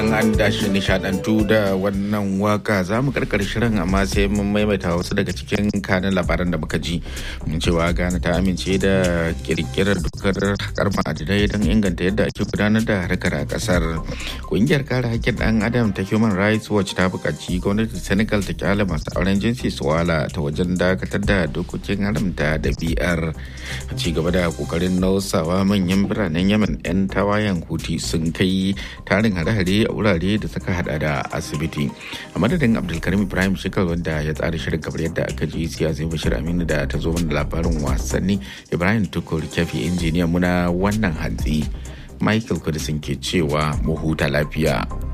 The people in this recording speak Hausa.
fatan an dashi nishadantu da wannan waka za mu karkar shirin amma sai mun maimaita wasu daga cikin kanin labaran da muka ji mun cewa Ghana ta amince da kirkirar dokar hakar ma'adinai don inganta yadda ake gudanar da harkar a kasar kungiyar kare hakkin dan adam ta human rights watch ta buƙaci gwamnatin senegal ta kyale masu auren jinsi su wala ta wajen dakatar da dokokin haramta da biyar a ci gaba da kokarin nausawa manyan biranen yemen 'yan tawayen huti sun kai tarin hare-hare a wurare da suka hada da asibiti a madadin abdulkarim ibrahim shekar wanda ya tsara shirin kamar yadda aka ji siyasa bashir aminu da ta zo mana labarin wasanni ibrahim tukur kyafi injiniya muna wannan hantsi michael kudisin ke cewa mu huta lafiya